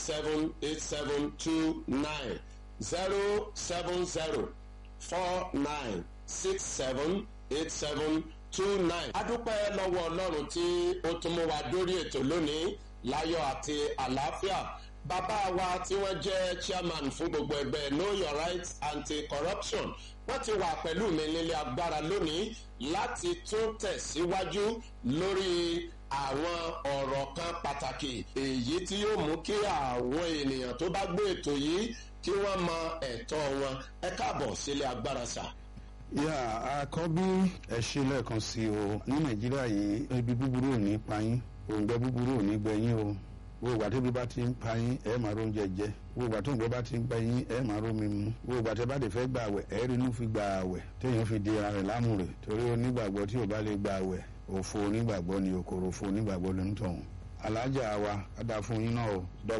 seven eight seven two nine zero seven zero four nine six seven eight seven two nine. a dúpẹ́ lọ́wọ́ ọlọ́run tí ó tún mú wa dórí ètò lónìí láyọ̀ àti àlàáfíà bàbá wa tí wọ́n jẹ́ chairman fún gbogbo ẹgbẹ́ know your rights anti-corruption wọ́n ti wà pẹ̀lú mi nílé agbára lónìí láti tún tẹ̀síwájú lórí àwọn ọ̀rọ̀ kan pàtàkì èyí tí yóò mú kí àwọn ènìyàn tó bá gbé ètò yìí kí wọ́n mọ ẹ̀tọ́ wọn ẹ káàbọ̀ sílé agbára sà. yà àkọ́bí ẹ ṣe lẹ́ẹ̀kan sí o ní nàìjíríà yìí ibi búburú ò ní pa yín òǹgbẹ búburú ò ní gbẹ yín o wo ìgbà tóbi bá ti ń pa yín ẹ máa róúnjẹ jẹ wo ìgbà tó ń gbẹ bá ti ń gbẹ yín ẹ máa rómi mu wo ìgbà tẹ bá lè fẹ́ gbà àwẹ̀ ẹ rí inú fi gbà àwẹ̀ téèyàn fi di ara rẹ̀ lámùrè torí onígbàgbọ́ tí ò bá lè gbà àwẹ̀ òfo onígbàgbọ́ ni òkòrò òfo onígbàgbọ́ ló ń tọ̀hún alájà wa ada fún yín náà o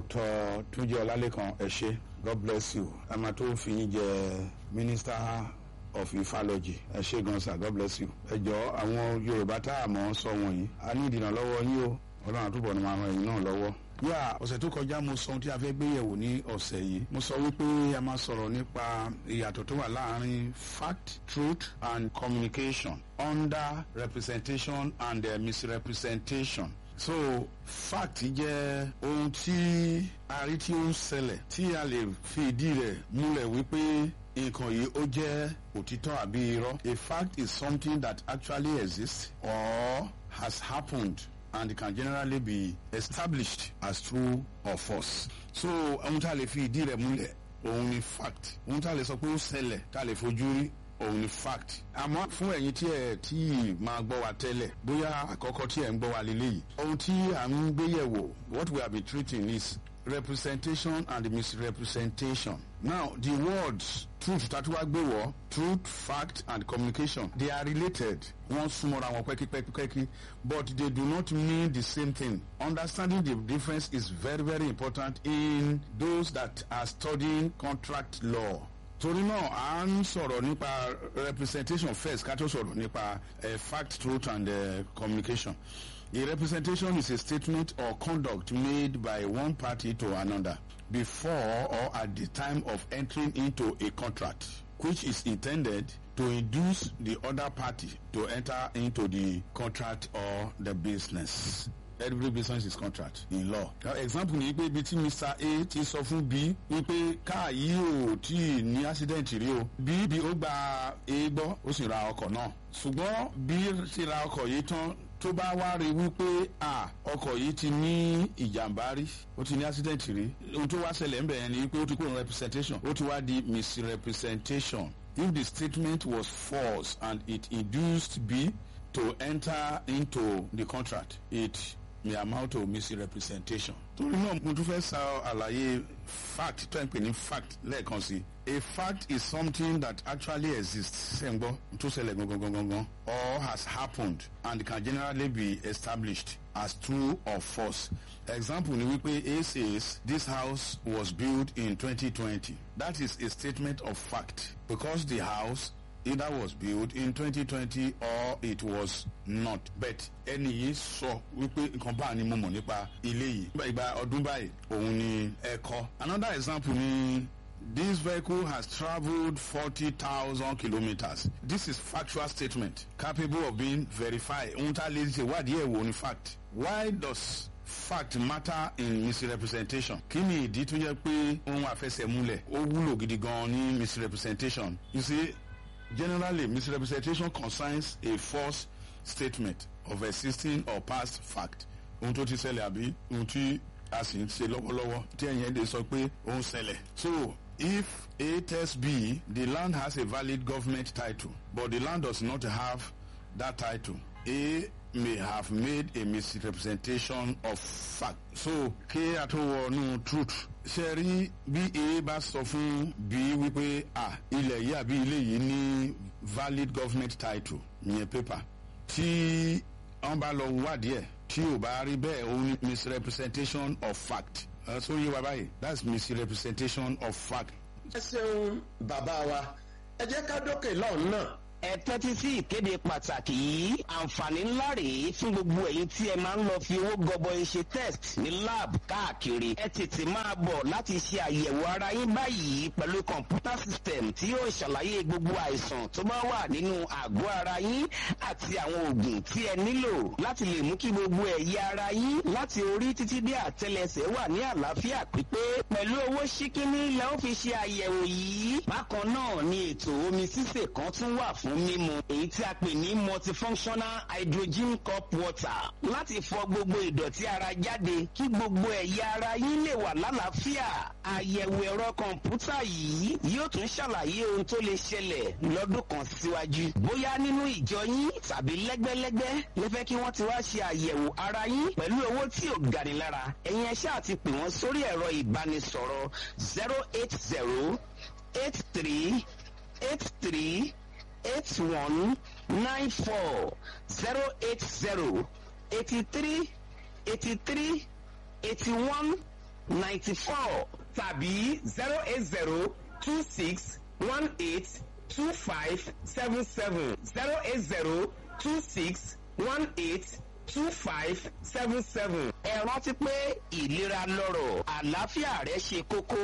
dr túnjí ọlálẹ́kan ẹ ṣé god bless you a máa tó fi yín jẹ minister of ufology ẹ ṣé gan sir god bless you ẹ jọ àwọn yorùbá tá a mọ̀ ọ́ sọ wọ̀nyí a ní ìdènà lọ́wọ́ yín o ọlọ́run àtúbọ̀ ni máa ran ẹ̀yin náà lọ́wọ́ yà ọ̀sẹ̀ tó kọjá mo sọ ohun tí a fẹ́ gbé yẹ̀wò ní ọ̀sẹ̀ yìí mo sọ wípé a máa sọ̀rọ̀ nípa ìyàtọ̀ tó wà láàrin fact truth and communication under representation and uh, misrepresentation so fact jẹ́ ohun tí a rí tí ó ń ṣẹlẹ̀ tí a lè fi ìdí rẹ̀ múlẹ̀ wípé nǹkan yìí ó jẹ́ òtítọ́ àbí irọ́ a fact is something that actually exists or has happened and it can generally be established as true or false. so ohun tá a lè fi ìdí rẹ̀ múlẹ̀ òun ni fact ohun tá a lè sọ pé ó ṣẹlẹ̀ tá a lè fojú rí òun ni fact. àmọ́ fún ẹ̀yin tí ẹ̀ tí máa gbọ́ wa tẹ́lẹ̀ bóyá àkọ́kọ́ tí ẹ̀ ń gbọ́ wa lélẹ́yìí ohun tí à ń gbé yẹ̀wò what we have been treating is representation and misrepresentation. Now, the words truth tatuwa gbéwọ̀ truth fact and communication they are related. Wọ́n súnmọ́ra wọn pẹ́kípẹ́kí but they do not mean the same thing. Understanding the difference is very very important in those that are studying contract law. torí náà à ń sọ̀rọ̀ nípa representation first ká tó sọ̀rọ̀ nípa uh, fact truth and uh, communication. A representation is a statement or conduct made by one party to another before or at the time of entering into a contract, which is intended to induce the other party to enter into the contract or the business. Every business is contract in law. Now, example ni pé ibi tí Mr. A ti sọ fún B wípé káà yìí ò tí ì ní accident rí o. B bí ó gba A gbọ́ ó sì ra ọkọ̀ náà. Ṣùgbọ́n B ti ra ọkọ̀ yìí tán tó bá wá rí wípé à ọkọ̀ yìí ti ní ìjàmbá rí ó ti ní accident rí ohun tó wá ṣẹlẹ̀ ńbẹ̀ yẹn ni wípé ó ti kúrò representation ó ti wá di misrepresentation if the statement was false and it induced B to enter into the contract it may amount to misrepresentation. torí náà mo tún fẹ́ sa àlàyé fact tó ń pè ní fact lẹ́ẹ̀kan sí a fact is something that actually exists ṣe ń gbọ́ tó ṣẹlẹ̀ gangan gangan or has happened and can generally be established as true or false. example ni wípé A says this house was built in 2020 that is a statement of fact because the house either was built in 2020 or it was not. but ẹni yìí sọ wípé nǹkan báà ni mo mọ̀ nípa ilé yìí. ìgbà ọdún báyìí òun ni ẹ kọ́. another example ni this vehicle has travelled forty thousand kilometres. this is factual statement capable of being verified. ohun tá a lè ṣe wádìí ẹ̀ wò ni fact. why does fact matter in misrepresentation. kí ni ìdí tó jẹ́ pé ohun àfẹsẹ̀múlẹ̀ ó wúlò gidi gan ní misrepresentation. you see Generally, misrepresentation concerns a false statement of existing or past fact. Ohun tó ti ṣẹlẹ̀ àbí ohun tí a sì ń ṣe lọ́wọ́lọ́wọ́ tí ẹ̀yìn ẹ̀dẹ̀ sọ pé ó ń ṣẹlẹ̀. So if A tells B the land has a valid government title but the land does not have that title, A may have made a misrepresentation of fact. So kí a tó wọnú truth ṣe rí bí A bá sọ fún B wípé ah ilẹ̀ yìí àbí ilé yìí ní valid government title ìyẹn paper tí wọ́n bá lọ wádìí ẹ̀ tí ò bá rí bẹ́ẹ̀ ó ní misrepresentation of fact. Uh, so yé wa báyìí that's misrepresentation of fact. ẹ ṣeun bàbá wa ẹ jẹ́ ká dókè lọ́hùn náà ẹ tẹ́tí sí ìkéde pàtàkì yìí àǹfààní ńlá rèé fún gbogbo ẹ̀yin tí ẹ máa ń lọ fi owó gọbọi ṣe test ní lab káàkiri ẹ tètè máa bọ̀ láti ṣe àyẹ̀wò ara yín báyìí pẹ̀lú kọ̀ǹpútà system tí yóò ṣàlàyé gbogbo àìsàn tó bá wà nínú àgọ́ ara yín àti àwọn oògùn tí ẹ nílò láti lè mú kí gbogbo ẹ̀yà ara yín láti orí títí dé àtẹlẹsẹ̀ wà ní àlàáfíà pípé pẹ̀lú owó ṣíkíní lẹ́ ó fi ṣe àyẹ̀wò yìí bákan náà ni ètò omi sísè kan tún wà fún mímu èyí tí a pè ní multifunctional hydrogen cup water láti fọ gbogbo ìdọ̀tí ara jáde kí gbogbo ẹ̀yà ara yín lè wà lálàáfíà àyẹ̀wò ẹ̀rọ kọ̀ǹpútà yìí yóò tún ṣàlàyé ohun tó lè ṣẹlẹ̀ lọ́dún kan síwájú bóyá nínú ìjọ yín tàbí lẹ́gbẹ́lẹ́gbẹ́ lè fẹ́ kí wọ́n ti wá ṣe àyẹ̀wò ara yín pẹ̀lú owó tí ò gani lára ẹ̀yin ẹ̀ṣẹ́ àti pè wọ́n sórí ẹ̀rọ ìbánisọ̀rọ̀ zero eight zero eight three eight three eight one nine four zero eight zero eighty three eighty three eighty one ninety four tàbí zero eight zero two six one eight two five seven seven zero eight zero two six one eight two five seven seven. ẹ rántí pé ìlera lọ́rọ̀ àlàáfíà rẹ ṣe kókó.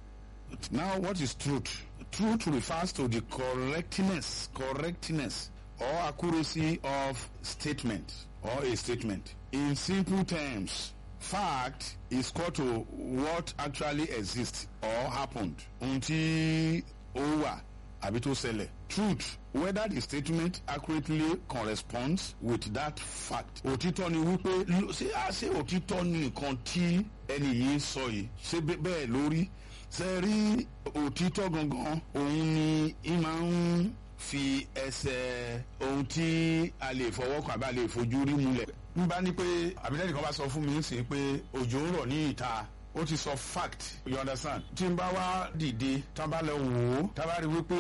Now, what is truth? Truth refers to the correctness, correctness, or accuracy of statement or a statement. In simple terms, fact is equal to what actually exists or happened. Ohun tí ó wà àbí tó ṣẹlẹ̀. Truth whether the statement accurately corresponds with that fact. Òtítọ́ ni wípé ṣé àṣé òtítọ́ ni nǹkan tí ẹni yìí sọ yìí ṣé bẹ́ẹ̀ lórí ṣe rí òtítọ́ gangan òun ni í máa ń fi ẹsẹ̀ ohun tí a lè fọwọ́ kàn àbí a lè fojú rí múlẹ̀. n bá ní pé àbílẹ́nì kan bá sọ fún mi sí pé òjò ń rọ̀ ní ìta ó ti sọ fact you understand. tí n bá wá dìde tá a bá lọ wò ó tá a bá rí wípé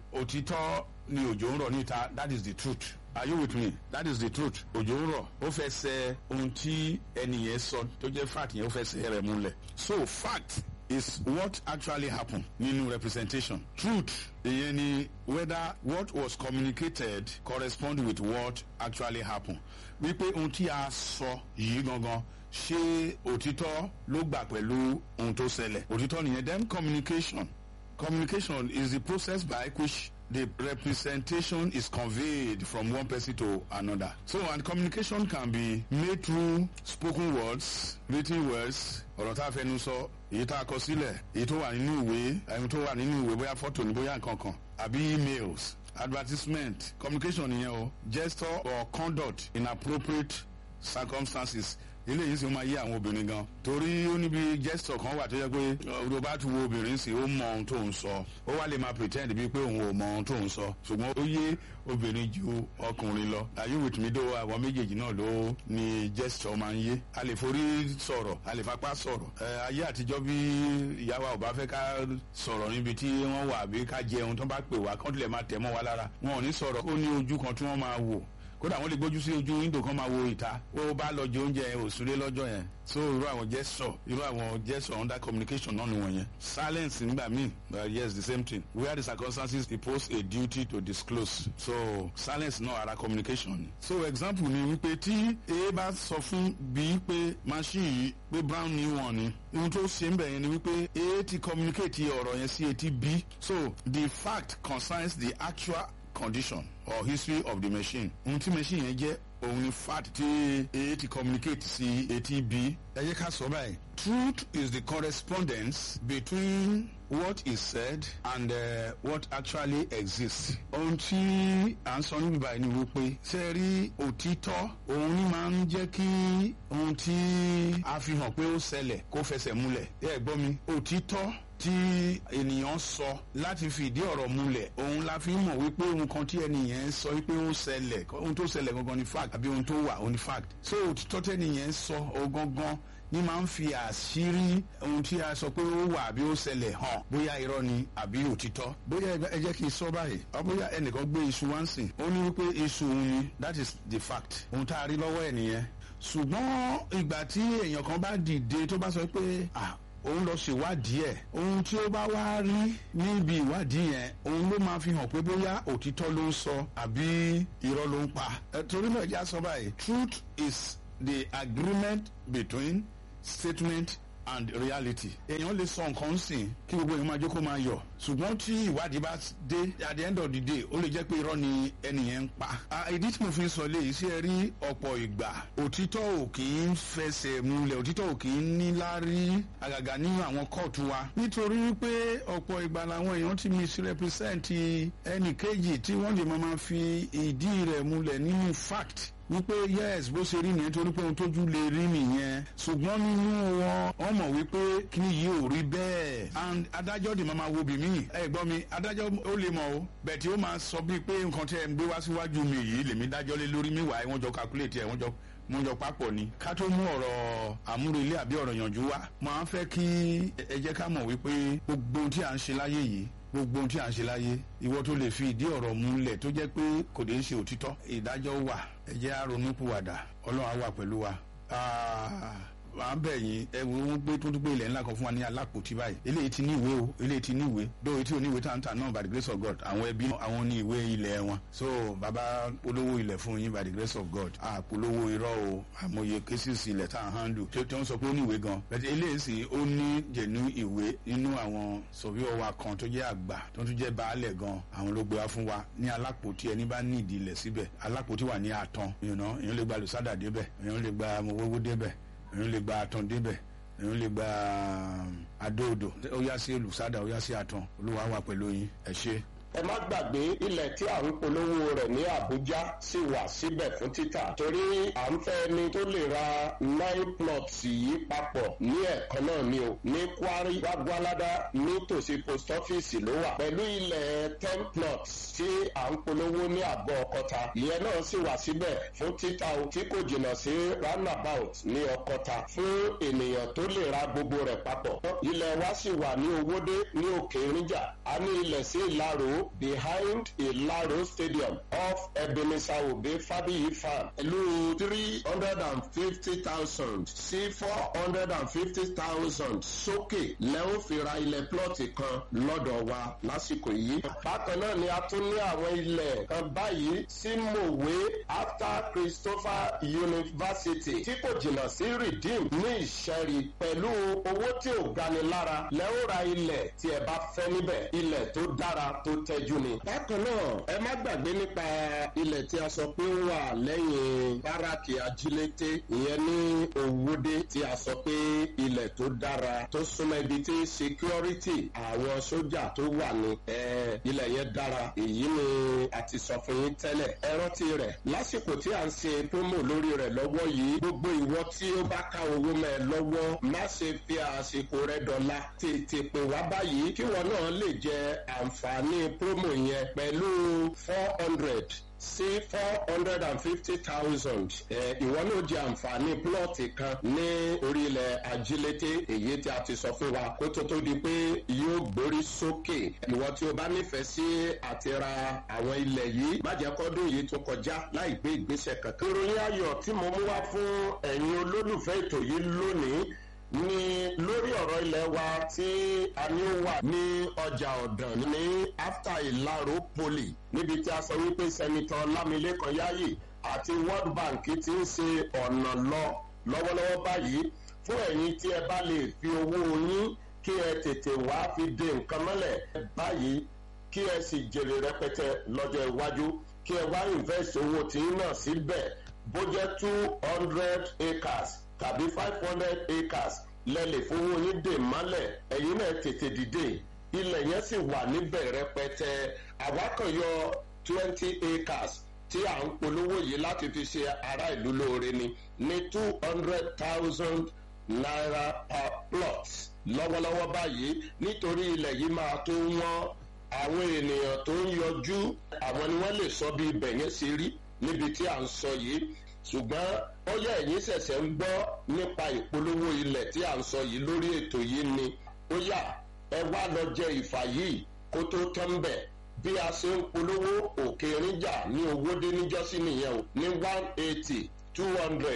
òtítọ́ ni òjò ń rọ̀ ní ìta that is the truth. Are you with me? That is the truth. Òjò ń rọ̀. Ó fẹ́ ṣe ohun tí ẹnìyẹn sọ tó jẹ́ fact yẹn ó fẹ́ ṣe rẹ̀ múlẹ̀. So fact is what actually happened nínú representation. Truth ìyẹn ni whether what was communicated correspond with what actually happened. Wípé ohun tí a sọ yìí gangan ṣé òtítọ́ ló gbà pẹ̀lú ohun tó ṣẹlẹ̀. Òtítọ́ nìyẹn then communication. Communication is the process by which the representation is conveyed from one person to another. So, and communication can be made through spoken words, written words, ọ̀rọ̀ tá a fẹnu sọ, èyí tá a kọ sílẹ̀, èyí tó wà nínú ìwé, ẹni tó wà nínú ìwé bóyá fọ́tò ní bóyá nǹkan kan, àbí emails, advertisement, communication nìyẹn o, gesture or conduct in appropriate circumstances eléyìí sì máa yé àwọn obìnrin gan torí ó níbi gesture kan wà tó yẹ pé ọdún bá tún wo obìnrin sí ó mọ ohun tó ń sọ ó wá lè máa pretend bíi pé òun ò mọ ohun tó ń sọ ṣùgbọ́n ó yé obìnrin ju ọkùnrin lọ are you with me dó àwọn méjèèjì náà ló ní gesture máa ń yé a lè forí sọ̀rọ̀ a lè fapá sọ̀rọ̀ ẹ ayé àtijọ́ bí ìyá wa ò bá fẹ́ ká sọ̀rọ̀ níbi tí wọ́n wà bí ká jẹun tó bá pè wá kán tilẹ̀ máa tẹ̀ mọ́ wa lára wọn ò ní sọ̀rọ̀ ó ní ojú kan tí wọ́n máa wò kódà wọn lè gbójú sí ojú windo kan máa wo ìta ó bá lọ jẹ oúnjẹ òsúlé lọ́jọ́ yẹn so irú àwọn gesture irú àwọn gesture under communication náà ni wọ̀nyẹn silence nígbà míì uh, yes the same thing where the circumstances impose a duty to disclose so silence náà ara communication ni so example ni wípé tí a bá sọ fún b pé machine yìí pé brown ni wọn ni ohun tó ṣe ń bẹ̀ yẹn ni wípé a ti communicate ọ̀rọ̀ yẹn sí etí b so the fact concerns the actual condition or history of the machine. ohun tí machine yẹn jẹ́ òun ni fact tí a ti communicate sí etí b. ẹ jẹ́ ká sọ báyìí. truth is the correspondence between what is said and uh, what actually exists. ohun tí à ń sọ níbi báyìí ni wípé ṣe rí òtítọ́ òun ni máa ń jẹ́ kí ohun tí a fi hàn pé ó ṣẹlẹ̀ kó fẹsẹ̀ múlẹ̀. ẹ gbọ́ mi òtítọ́ tí ènìyàn sọ láti fìdí ọ̀rọ̀ múlẹ̀ òun la fi mọ̀ wípé ohun kan tí ẹnìyẹn sọ wípé ó ṣẹlẹ̀ ohun tó ṣẹlẹ̀ gangan ni fact àbí ohun tó wà ó ní fact so òtítọ́ tẹ́nìyẹn sọ ó gangan ní máa ń fi àṣírí ohun tí a sọ pé ó wà àbí ó ṣẹlẹ̀ hàn bóyá irọ́ ni àbí òtítọ́ bóyá ẹ jẹ́ kí n sọ báyìí ọ bóyá ẹnìkan gbé iṣu wá ń sìn ó ní wípé iṣu òun ni that is the fact ohun tá a rí lọ́wọ́ ẹ̀ nìyẹn ṣùgbọ́n ìgbà tí èèyàn kan bá dìde tó bá sọ pé ah òun lọ ṣèwádìí ẹ̀ ohun tí ó bá wá rí níbi ìwádìí yẹn òun ló máa fi hàn pé bóyá òtítọ́ ló ń sọ àbí irọ́ ló ń pa. ẹ torí náà ẹja sọ báyìí truth is the agreement between statement and reality. èèyàn lè sọ nǹkan sìn kí gbogbo èèyàn máa jókòó máa yọ ṣùgbọ́n tí ìwádìí bá dé at the end of the day ó lè jẹ́ pé irọ́ ni ẹnìyẹn ń pa. ìdí tí mo fi ń sọ léyìí sí ẹ rí ọ̀pọ̀ ìgbà òtítọ́ ò kì í fẹsẹ̀ múlẹ̀ òtítọ́ ò kì í níláárí àgàgà nínú àwọn kóòtù wa. nítorí wípé ọ̀pọ̀ ìgbà làwọn èèyàn ti misrepresent ẹnì kejì tí wọ́n lè máa fi ìdí rẹ̀ múlẹ̀ nínú fact wípé yes bó ṣe rí nìyẹn torí pé ohun tójú lè rí nìyẹn ṣùgbọ́n nínú wọn wọ́n mọ̀ wípé kí ni yìí ò rí bẹ́ẹ̀ and adájọ́ dì máa ma wo bì mí ẹ gbọ́ mi adájọ́ ó lè mọ̀ o bẹ́ẹ̀ tí ó máa sọ bíi pé nǹkan tí ẹ ń gbé wá síwájú mi yìí lèmi dájọ́ lé lórí mi wà ẹ wọ́n jọ calculate ẹ wọ́n jọ mo jọ papọ̀ ni ká tó mú ọ̀rọ̀ àmúrelé àbí ọ̀rọ̀ yànjú wá máa ń fẹ́ kí ẹ jẹ́ ká mọ̀ wípé gbogbo ohun tí à ń ṣe láyé yìí gbogbo ohun tí à ń ṣe láyé ìwọ tó lè fi ìdí ọ̀rọ̀ múlẹ̀ tó jẹ́ pé kò dé ṣe òtítọ́ ìdájọ́ wà ẹ jẹ́ á ronúpìwàdà ọlọ́run á wà pẹ̀lú wa à ń bẹ̀ yín ẹ wo wọn gbé tó tún gbé ilẹ̀ ńlá kan fún wa ní alápòtí báyìí eléyìí ti ní ìwé o eléyìí ti ní ìwé dóòwì tí ò ní ìwé tá ń tà náà by the grace of God àwọn ẹbí àwọn ní ìwé ilẹ̀ wọn so bàbá polówó ilẹ̀ fún yín by the grace of God àpolówó irọ́ o àmọye cases ilẹ̀ tá à ń handle tí wọ́n sọ pé ó ní ìwé gan bẹ́ẹ̀ eléyìí sì ó ní jẹ̀nu ìwé nínú àwọn sọ̀víọ̀ wa kan tó jẹ́ àgbà tó tún jẹ́ baálẹ̀ gan àwọn ló gbé wá fún wa ní alápòtí ẹni bá ní ìdí ilẹ̀ síbẹ̀ alápòtí wà ní àtàn èèyàn lè gba lùsádà débẹ̀ èèyàn lè gba mowówó débẹ̀ èèyàn lè gba àtàn débẹ̀ èèyàn lè gba adóodò ó yá sí olùsádà ó yá sí àtàn olúwa wà pẹ̀lú yín ẹ ṣé. ẹ má gbàgbé ilẹ̀ tí à ń polówó rẹ̀ ní Àbújá sì wà síbẹ̀ fún títà torí à ń fẹ́ ẹni tó lè ra nine plots yìí papọ̀ ní ẹ̀kan náà ni o ní Kwari Gbagbalada nítòsí post office ló wà pẹ̀lú ilẹ̀ ten plots tí à ń polówó ní àgọ́ Ọ̀kọ́ta ìyẹn náà sì wà síbẹ̀ fún títà o tí kò jìnnà sí roundabout ní Ọ̀kọ́ta fún ènìyàn tó lè ra gbogbo rẹ̀ papọ̀ ilẹ̀ wa sì wà ní Owódé ní Òkè Ìrìnjà a ní ilẹ̀ sí Ìlaro behind Ilaro Stadium off Ebenezer Obe Fabiyi Farm pẹ̀lú three hundred and fifty thousand sí four hundred and fifty thousand sókè lẹ́wọ́n fi ra ilẹ̀ plọ́ọ̀tì kan lọ́dọ̀ wa lásìkò yìí. bákan náà ni a tún ní àwọn ilẹ̀ kan báyìí sí Mòwe after Christopher University tí kò jìnnà sí Redeem ní Ìṣẹ́rí pẹ̀lú owó tí ò gani lára lẹ́wọ́n ra ilẹ̀ tí ẹ bá fẹ́ níbẹ̀ ilẹ̀ tó dára tó tẹ́jú ni. bákan náà ẹ má gbàgbé nípa ilẹ̀ tí a sọ pé ó wà lẹ́yìn báràkì ajílété ìyẹn ní Òwòdé tí a sọ pé ilẹ̀ tó dára tó súnmọ́ ibi tí security àwọn sójà tó wà ní ilẹ̀ yẹn dára èyí ni a ti sọ fún yín tẹ́lẹ̀ ẹ rántí rẹ̀ lásìkò tí a ń ṣe promo lórí rẹ̀ lọ́wọ́ yìí gbogbo ìwọ tí ó bá ká owó mẹ́ ẹ lọ́wọ́ má ṣe fi àsìkò rẹ̀ dọ̀la tètè pè wá báyìí kí wọn náà lè jẹ àǹfààní promo yẹn pẹ̀lú four hundred sí four hundred and fifty thousand ìwọ náà di àǹfààní plọ́ọ̀tì kan ní orílẹ̀ ajílété èyí tí a ti sọ fún wa kó tó tó di pé yóò gbórí sókè ìwọ tí o bá nífẹ̀ẹ́ sí àti ra àwọn ilẹ̀ yìí má jẹ́ kọ́dún yìí tó kọjá láì gbé ìgbésẹ̀ kankan. ìròyìn ayọ̀ tí mo mú wá fún ẹ̀yin olólùfẹ́ ètò yìí lónìí ní lórí ọ̀rọ̀ ilẹ̀ wa tí a ní wà ní ọjà ọ̀dàn ní after ìlàró poli níbi tí a sọ wípé sẹ́nitọ́ lámilékan yáyì àti world bank ti ń ṣe ọ̀nà lọ lọ́wọ́lọ́wọ́ báyìí fún ẹ̀yin tí ẹ bá lè fi owó yín kí ẹ tètè wá fi de nǹkan mọ́lẹ̀ báyìí kí ẹ sì jèrè rẹpẹtẹ lọ́jọ́ iwájú kí ẹ wá invest owó tí ń náà síbẹ̀ bó jẹ́ two hundred acres tàbí five hundred acres lẹ́lẹ̀ fowó yín dè mọ́lẹ̀ ẹ̀yin náà tètè dìde ilẹ̀ yẹn sì wà níbẹ̀ rẹpẹtẹ àwákànyọ twenty acres tí à ń polówó yìí láti fi ṣe ará ìlú lóore ni ní two hundred thousand naira per plot lọ́wọ́lọ́wọ́ báyìí nítorí ilẹ̀ yìí máa tó wọ́n àwọn ènìyàn tó ń yọjú àwọn ni wọ́n lè sọ bí ibẹ̀ yẹn ṣe rí níbi tí à ń sọ yìí ṣùgbọ́n ó yẹ ẹ̀yin ṣẹ̀ṣẹ̀ ń gbọ́ nípa ìpolówó ilẹ̀ tí à ń sọ yìí lórí ètò yìí ni ó yà ẹ wá lọ jẹ ìfà yìí kó tó tán bẹ̀ bí a ṣe ń polówó òkè ríjà ní owódé níjọ́sí nìyẹn o ní one eighty two hundred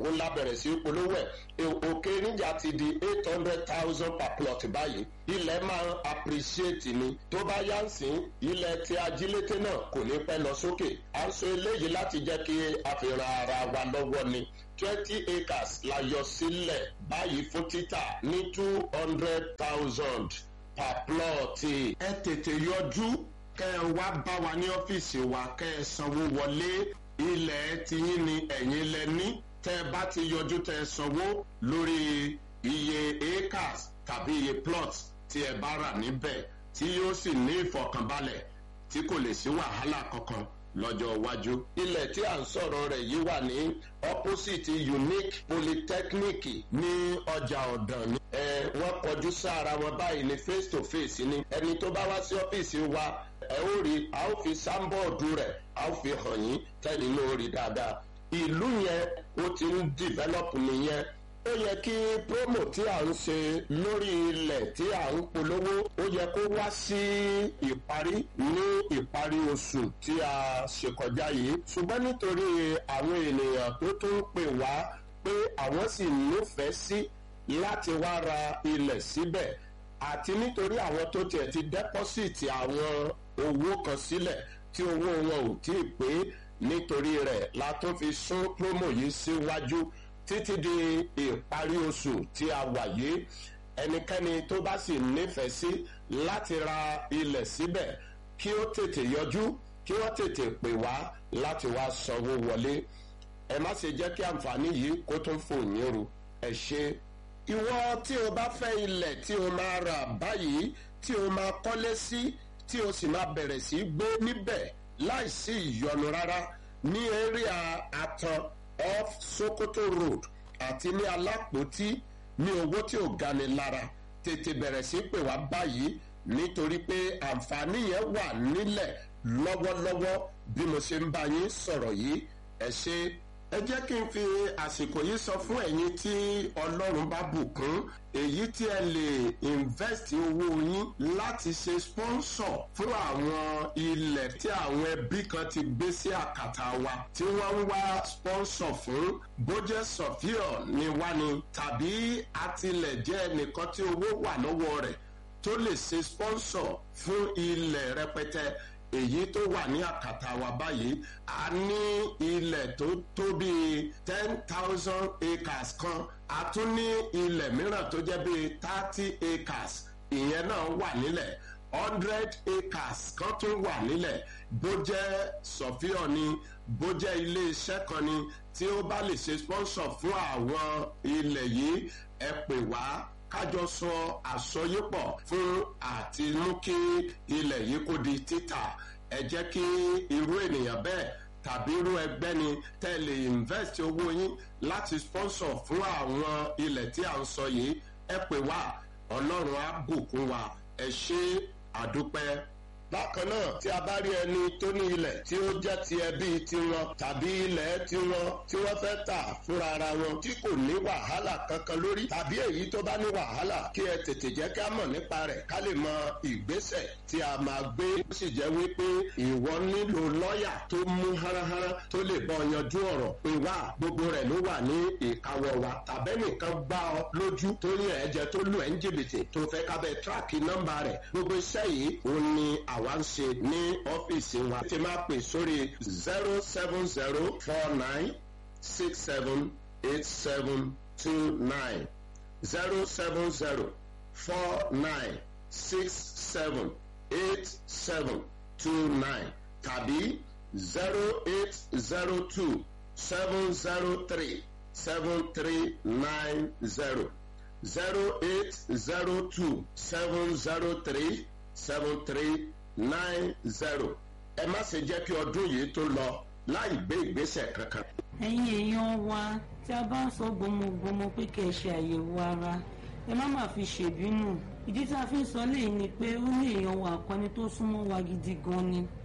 òun la bẹ̀rẹ̀ sí polówó ẹ̀ òkè níjà ti di eight hundred thousand per plot báyìí ilẹ̀ máa ń appreciate ni tó bá yá ń sìn ilẹ̀ tí ajílété náà kò ní pẹ́ lọ sókè à ń sọ eléyìí láti jẹ́ kí a fi ran ara wa lọ́wọ́ ni twenty acres la yọ sílẹ̀ báyìí fún títà ní two hundred thousand per plot ẹ tètè yọjú kẹ ẹ wá bá wa ní ọ́fíìsì wa kẹ ẹ sanwó wọlé ilẹ̀ tiyín ni ẹ̀yin lẹ ní tẹ ẹ bá ti yọjú tẹ ẹ sanwó lórí iye acres tàbí iye plots tí ẹ bá rà níbẹ̀ tí yóò sì ní ìfọ̀kànbalẹ̀ tí kò lè sí wàhálà kankan lọ́jọ́ iwájú. ilẹ̀ tí à ń sọ̀rọ̀ rẹ̀ yìí wà ní opposite unique polytechnic ní ọjà ọ̀dàn ni. ẹ wọ́n kọjú sára wọn báyìí ní face to face ni. ẹni tó bá wá sí ọ́fíìsì wa ẹ ó rí a ó fi sáńbọ̀ọ̀dù rẹ̀ a ó fi hàn yín tẹ́lẹ̀ ní orí dáadáa. ìlú yẹn ó ti ń develop nìyẹn ó yẹ kí promo tí à ń ṣe lórí ilẹ̀ tí à ń polówó ó yẹ kó wá sí ìparí ní ìparí oṣù tí a ṣe kọjá yìí ṣùgbọ́n nítorí àwọn ènìyàn tó tún pè wá pé àwọn sì nífẹ̀ẹ́ sí láti wá ra ilẹ̀ síbẹ̀ àti nítorí àwọn tó tiẹ̀ ti dẹ́pọ́sìtì àwọn owó kan sílẹ̀ tí owó wọn ò tí ì pé nítorí rẹ̀ la tún fi sún promo yìí síwájú. Si títí di ìparí oṣù tí a wà yìí ẹnikẹ́ni tó bá sì nífẹ̀ẹ́ sí láti ra ilẹ̀ síbẹ̀ kí ó tètè yọjú kí wọ́n tètè pè wá láti wá sanwó wọlé ẹ má ṣe jẹ́ kí àǹfààní yìí kó tún fò yín ru ẹ ṣe. ìwọ tí o bá fẹ́ ilẹ̀ tí o máa rà báyìí tí o máa kọ́lé sí tí o sì máa bẹ̀rẹ̀ sí gbé níbẹ̀ láìsí ìyọnu rárá ní area atan off sokoto road àti ní alápòtí ní owó tí ò gani lára tètè bẹ̀rẹ̀ sí pè wá báyìí nítorí pé àǹfààní yẹn wà nílẹ̀ lọ́wọ́lọ́wọ́ bí mo ṣe ń bá yín sọ̀rọ̀ yìí ẹ ṣe ẹ jẹ́ kí n fi àsìkò yìí sọ fún ẹ̀yin tí ọlọ́run bá bùkún èyí tí ẹ lè invest owó yín láti ṣe sponsor fún àwọn ilẹ̀ tí àwọn ẹbí kan ti gbé sí àkàtà wa tí wọ́n ń wá sponsor fún bójẹ́ sọ̀fíọ̀ ni wá ni tàbí àtìlẹ̀ jẹ́ ẹnìkan tí owó wà lọ́wọ́ rẹ̀ tó lè ṣe sponsor fún ilẹ̀ rẹpẹtẹ èyí tó wà ní àkàtà wa báyìí a ní ilẹ̀ tó tó bíi ten thousand acres kan a tún ní ilẹ̀ mìíràn tó jẹ́ bíi thirty acres ìyẹn náà wà nílẹ̀ hundred acres kan tún wà nílẹ̀ bó jẹ́ sọ̀fíọ̀ ni bó jẹ́ ilé iṣẹ́ kan ni tí ó bá lè ṣe sponsor fún àwọn ilẹ̀ yìí ẹ pè wá kájọ sọ àsọyépọ̀ fún àti mú kí ilẹ̀ yìí kó di títà ẹ jẹ́ kí irú ènìyàn bẹ́ẹ̀ tàbí irú ẹgbẹ́ ni tẹ́ lè invest owó yín láti sponsor fún àwọn ilẹ̀ tí à ń sọ yìí ẹ pè wá ọlọ́run á bùkún wa ẹ ṣe àdúpẹ́ bákan náà tí a bá rí ẹni tó ní ilẹ̀ tí ó jẹ́ ti ẹbí tiwọn tàbí ilẹ̀ tiwọn tí wọ́n fẹ́ tà fúnra ara wọn tí kò ní wàhálà kankan lórí tàbí èyí tó bá ní wàhálà kí ẹ tètè jẹ́ ká mọ̀ nípa rẹ̀ ká lè mọ ìgbésẹ̀ tí a máa gbé ó sì jẹ́ wípé ìwọ nílò lọ́ọ̀yà tó mú háráhárá tó lè bọ́ yanjú ọ̀rọ̀ pé wá gbogbo rẹ̀ ló wà ní ìkáwọ́ wa tàbẹ́nìkan gbá ọ lójú tó ní ẹ̀jẹ̀ tó lù ẹ́ ń jìbìtì tó fẹ́ kábẹ́ tíráàkì nọ́mbà rẹ̀ gbogbo iṣẹ́ yìí òun ni àwa ń ṣe ní ọ́fíìsì wa. ti máa pè sórí zero seven zero four nine six seven eight seven two nine zero seven zero four nine six seven eight seven two nine tàbí zero eight zero two seven zero three seven three nine zero zero eight zero two seven zero three seven three nine zero ẹ má ṣe jẹ́ kí ọdún yìí tó lọ láì gbé ìgbésẹ̀ kankan. ẹ̀yin èèyàn wa tí a bá ń sọ gbọmọgbọmọ pé kẹ́ ẹ ṣe àyẹ̀wò ara ẹ má má fi ṣèbínú ìdí tí a fi ń sọ léyìí ni pé ó ní èèyàn wa àkọni tó súnmọ́ wa gidi gan ni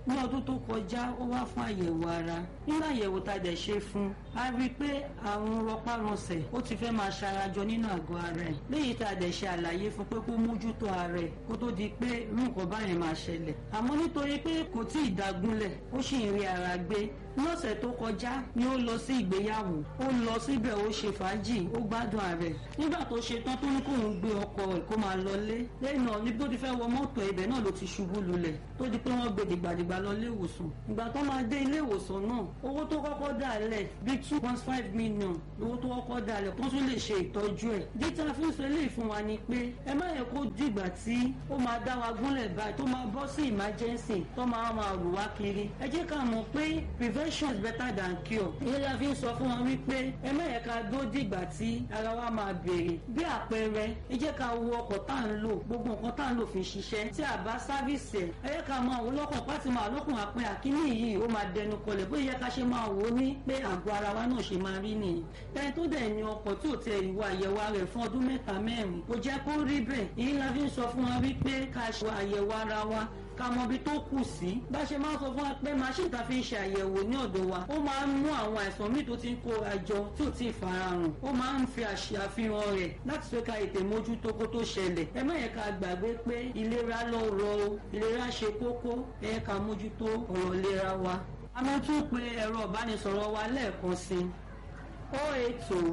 ní ọdún tó kọjá ó wá fún àyẹ̀wò ara nínú àyẹ̀wò tá a dẹ̀ ṣe fún a rí i pé àrùn rọpárọsẹ̀ ó ti fẹ́ máa ṣarajọ nínú àgọ́ ara ẹ̀ léyìí tá a dẹ̀ ṣe àlàyé fún pé kó mójútó ara ẹ̀ kó tó di pé irú nǹkan báyẹn máa ṣẹlẹ̀ àmọ́ nítorí pé kò tí ì dágúnlẹ̀ ó sì ń rí ara gbé lọ́sẹ̀ tó kọjá ni ó lọ sí ìgbéyàwó ó lọ síbẹ̀ ó ṣe fàájì ó gbádùn ààrẹ nígbà tó ṣe tán tó ní kóun gbé ọkọ ẹ̀ kó máa lọlé lẹ́yìn náà níbi tó ti fẹ́ wọ mọ́tò ibẹ̀ náà ló ti ṣubú lulẹ̀ tó di pé wọ́n gbé dìgbàdìgbà lọ ilé ìwòsàn ìgbà tó máa dé ilé ìwòsàn náà owó tó kọ́kọ́ dà lẹ̀ bíi two point five million owó tó kọ́kọ́ dà lẹ̀ tó tún lè ṣe ìtọ́jú ẹ̀ díta fún ìṣẹ̀lẹ̀ ìfún wa ni pé ẹ má yẹ kó dìgbà tí ó máa dá wa gúnlẹ̀ báyìí tó máa bọ́ sí emergency tó máa máa rù wá kiri ẹ jẹ́ ká mọ̀ pé prevention is better than cure ìyẹn la fi ń sọ fún wọn wípé ẹ má yẹ ká dó dìgbà tí ara wa máa béèrè bí àpẹẹrẹ ẹ jẹ́ ká wo ọkọ̀ tá à ń lò gbogbo nǹkan tá à ń lò fi ṣiṣẹ́ tí a bá sáfìsì ẹ̀ ẹ yẹ ká máa wò lọ́kàn pátí máa lọ́kùn àpẹ àkíní yìí ó máa dẹnu kọlẹ̀ bóyá yẹ ká ṣe máa wò ó ní pé àgọ́ ara wa náà ṣe máa rí nìyí ẹni tó dẹ̀ ní ọkọ̀ tí ò tẹ ìwà àyẹ̀wò rẹ̀ fún ọdún mẹ́ta mẹ́rin kò jẹ́ kó rí bẹ́ẹ̀ èyí la fi ń sọ fún wa wípé ká ṣe àyẹ̀wò ara wa ká mọ ibi tó kù sí bá ṣe máa ń sọ fún wa pé machine ta fi ń ṣe àyẹ̀wò ní ọ̀dọ̀ wa ó máa ń mú àwọn àìsàn míì tó ti ń kó àjọ tí ò tí ì farahàn ó máa ń fi àṣàfihàn rẹ̀ láti fẹ́ ká ètè mójútó kó tó ṣẹlẹ̀ ẹ má yẹ ká gbàgbé pé ìlera lọ́rọ̀ o ìlera ṣe kókó ẹ yẹ ká mójútó ọ̀rọ̀ ìlera wa a máa tún pe ẹ̀rọ ìbánisọ̀rọ̀ wa lẹ́ẹ̀kan sí o eight two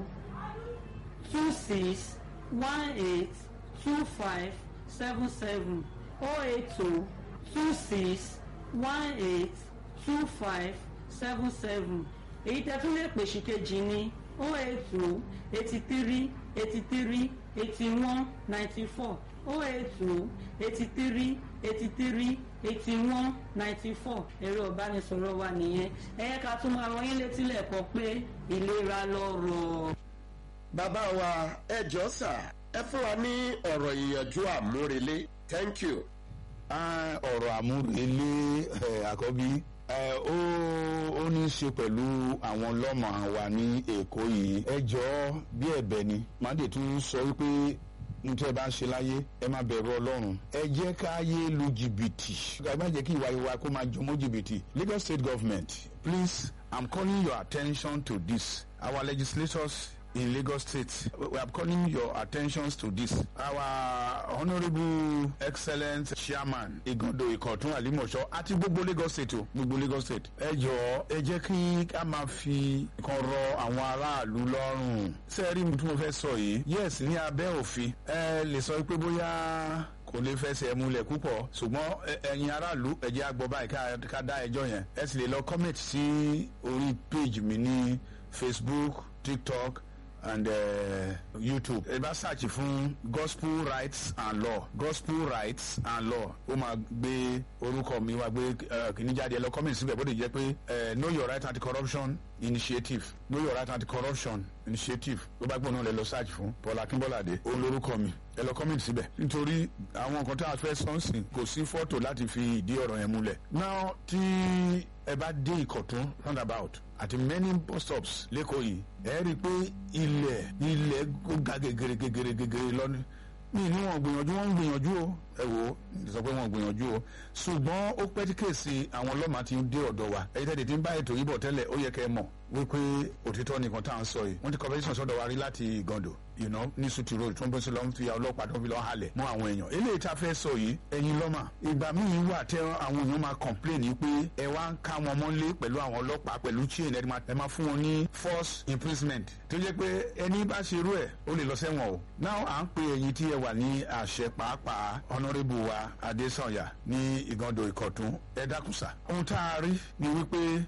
two six one eight two five seven seven o eight two two six one eight two five seven seven èyí tẹ́ tún lè pèsè kejì ní o eight two eighty three eighty three eighty one ninety four o eight two eighty three eighty three eighty one ninety four ẹ̀rọ ìbánisọ̀rọ̀ wa nìyẹn ẹ̀yẹ́ ká tún máa rọyìn létí lẹ́ẹ̀kan pé ìlera lọ́rọ̀. bàbá wa ẹ jọ sà ẹ fún wa ní ọ̀rọ̀ ìyànjú àmúrelé thank you. Ah, ọ̀rọ̀ àmúrelé eh, àkọ́bí eh, ó ó ní í ṣe pẹ̀lú àwọn lọ́mọ wa ní èkó yìí ẹ jọ̀ọ́ bí ẹ̀bẹ̀ ni màdé tún sọ wípé nítorí ẹ bá ń ṣe láyé ẹ má bẹ̀rù ọlọ́run ẹ jẹ́ ká yé lu jìbìtì ẹ má jẹ́ kí ìwà ìwà kó máa jọmọ́ jìbìtì Lagos state government please i'm calling your attention to this our legislators in Lagos State. We are calling your attentions to this. Our honourable excellent chairman Igondo Ikotun Alimosho àti gbogbo Lagos State o gbogbo Lagos State. Ẹ jọ̀ọ́ ẹ jẹ́ kí a máa fi kan rọ àwọn aráàlú lọ́rùn. Sẹ́ẹ̀rí mi tí mo fẹ́ sọ yìí. Yes ní abẹ́ òfin. Ẹ lè sọ pé bóyá kò lè fẹsẹ̀ múlẹ̀ púpọ̀ ṣùgbọ́n ẹ̀yin aráàlú ẹ jẹ́ a gbọ́ báyìí ká dá ẹjọ́ yẹn. Ẹ sì lè lọ comment sí orí page mi ní Facebook, TikTok and uh, YouTube. ẹ bá search fún gospel rights and law gospel rights and law ó máa gbé orúkọ mi wá gbé kìíní jáde ẹ lọ comment síbẹ̀ bó de jẹ́ pé know your right anti-corruption initiative know your right anti-corruption initiative ló bá gbọ́n náà lẹ lọ search fún Paul Akínbọ́ládé ó lórúkọ mi ẹ lọ comment síbẹ̀ nítorí àwọn nǹkan tá a fẹ́ sọ́nsìn kò sí fọ́tò láti fi ìdí ọ̀rọ̀ yẹn múlẹ̀. now tí ẹ bá dé Ìkọ̀tún roundabout àti many bus stops lẹ́kọ̀ọ́ yìí ẹ rí i pé ilẹ̀ ilẹ̀ ó ga gegere gegere gegere lọ́nà mi ní wọn gbìyànjú wọn ń gbìyànjú o ẹ wò ó sọ pé wọn gbìyànjú o ṣùgbọ́n ó pẹ́ tí kèsì àwọn ọlọ́mà ti dé ọ̀dọ̀ wa ẹ̀yin tẹ́lẹ̀ tí ń bá ètò yìí bọ̀ tẹ́lẹ̀ ó yẹ kẹ́ ẹ mọ̀ wípé òtítọ́ nìkan tá à ń sọ yìí wọ́n ti competition sọ́dọ̀ wa rí láti Ìgàndò you know ní sutu road tó ń bọ́ sí lọ́n fi ọlọ́pàá tó ń fi lọ́n halẹ̀ mọ́ àwọn èèyàn eléyìí tá a fẹ́ sọ yìí ẹ̀yin lọ́mà ìgbà míì wà tẹ́ àwọn èèyàn máa complain yìí pé ẹ wá ń ká wọn mọ́lé pẹ̀lú àwọn ọlọ́pàá pẹ̀lú chain ẹ máa fún wọn ní force imprisonment tó jẹ́ pé ẹni bá ṣe irú ẹ̀ ó lè lọ sẹ́wọ̀n o now à ń pe ẹ̀yin tí ẹ wà ní àṣẹ pàápàá honourable wa Adésànyà ní Ìgàndò Ìkọ̀tún ẹ dákùsà ohun tá a rí ni wípé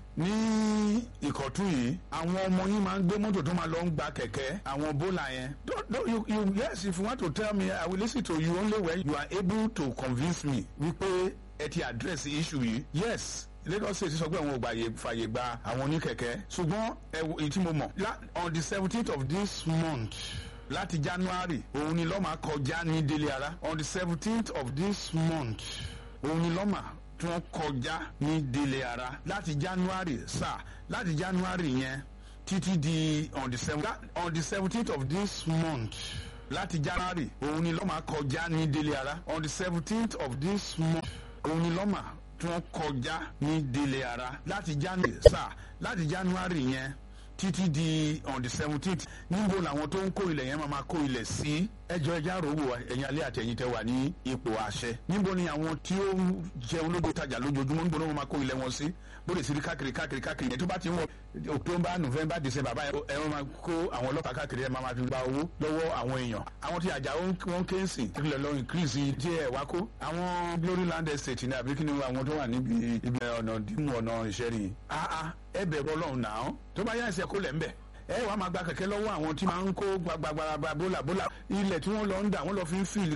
ní Ìkọ̀tún yìí àwọn ọmọ yín máa ń gbé mọ́tò tó máa lọ ń gba kẹ̀kẹ́ àwọn bólà yẹn don't, don't, you, you, yes if you want to tell me I will listen to you only when you are able to convince me wípé ẹ ti address issue yìí yes Lagos State sọ pé àwọn ògbà fàyè gba àwọn oníkẹ̀kẹ́ ṣùgbọ́n èyí tí mo mọ̀ on the seventeenth of this month láti January òun ni lọ́mà kọjá ní délé ara on the seventeenth of this month òun ni lọ́mà tí wọ́n kọjá ní délé ara láti January sáà láti January yẹn títí di on the seven on the seventeenth of this month láti January òun ni lọ́mà kọjá ní délé ara on the seventeenth of this month òun ni lọ́mà tí wọ́n kọjá ní délé ara láti january sáà láti january yẹn títí di on the seventeenth níbo làwọn tó ń kó ilẹ̀ yẹn máa ma kó ilẹ̀ sí ẹjọ́ ẹja rògbò ẹ̀yin alẹ́ àtẹ̀yìn tẹ wà ní ipò àṣẹ níbo ni àwọn tí ó ń jẹun lójú tajà lójoojúmọ́ níbo ni wọ́n máa kó ilẹ̀ wọn sí bóde sí káàkiri káàkiri káàkiri yẹn tó bá ti ń wọ october november december báyìí ẹ wọ́n máa kó àwọn ọlọ́pàá káàkiri ẹ máa ma fi gba owó lọ́wọ́ àwọn èèyàn àwọn tí àjà wọn ké ń sìn kílẹ̀ lọ increase díẹ̀ wá kó àwọn glory land estate ní àbí kí ni àwọn tó wà níbi ibi ọ̀nà dìmú ọ̀nà ìṣẹ́rin ẹ bẹ̀rù ọlọ́run náà tó bá yá ẹsẹ̀ kó lẹ̀ ń bẹ̀ ẹ wàá máa gba kẹ̀kẹ́ lọ́wọ́ àwọn tí máa ń kó gbagbagbara bólà bólà ilẹ̀ tí wọ́n lọ ń dà wọ́n lọ fi ń fìlì